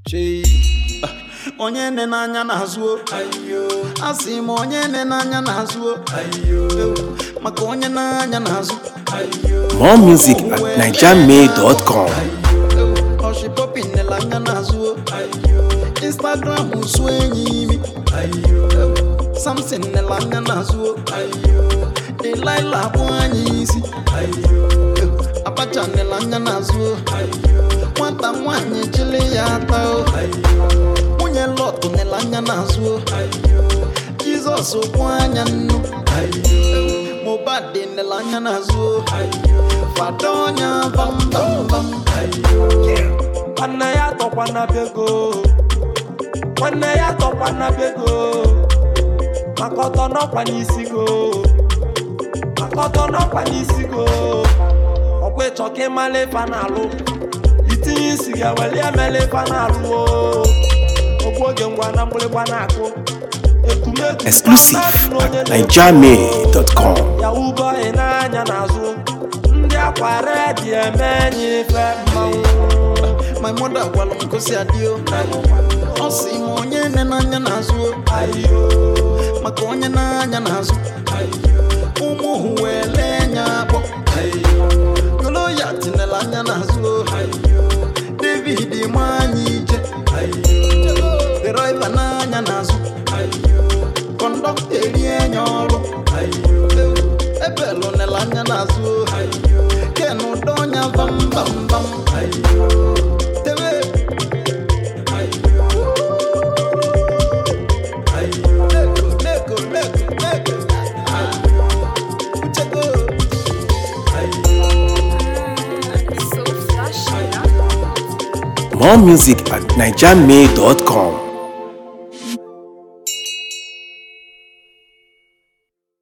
chei onye nne n'anya na-azụ asị m onye nne n'anya na-azụ maka onye n'anya na-azụ More music at nigermail.com. ọshipọpi nela anya na-azụ instagram su enyi imi samson nela anya na-azụ delilah bụ anya isi abacha nela anya na-azụ nwata nwanyị chili ya ata o. nwunye lọtụ nela anya na-azụ jizọs kwụ anya nnu mobad nela anya na-azụ fada ọnya bambambam nwanne ya tọkwana bego nwanne ya tọkwana bego maka ọtọ n'ọkwa n'isi go maka ọtọ n'ọkwa n'isi go ọkwa ịchọ ka ịmala ife na-alụ itinye isi ga weli emela ife na-alụ o ogbu oge ngwa na mgbịrịgba na-akụ ekumekwu Exclusive na-adị n'onye at na-ekwu nigermail.com. yahoo boy n'anya n'azụ ndị akwa redi eme enyi ife mmanwụ my mother gwara m gosi adịo ọ sị m onye nne n'anya na-azụ ayo maka onye n'anya na-azụ ụmụ hụ wee lee nya akpọ goloya tinela anya na-azụ david ma anya ije deraiva n'anya na-azụ kọndọkta erie nya ọrụ ebelu nela anya na-azụ ken ụdọ ọnya bambambam tewe leko leko leko leko uchego So flashy, huh? More music at nigermail.com.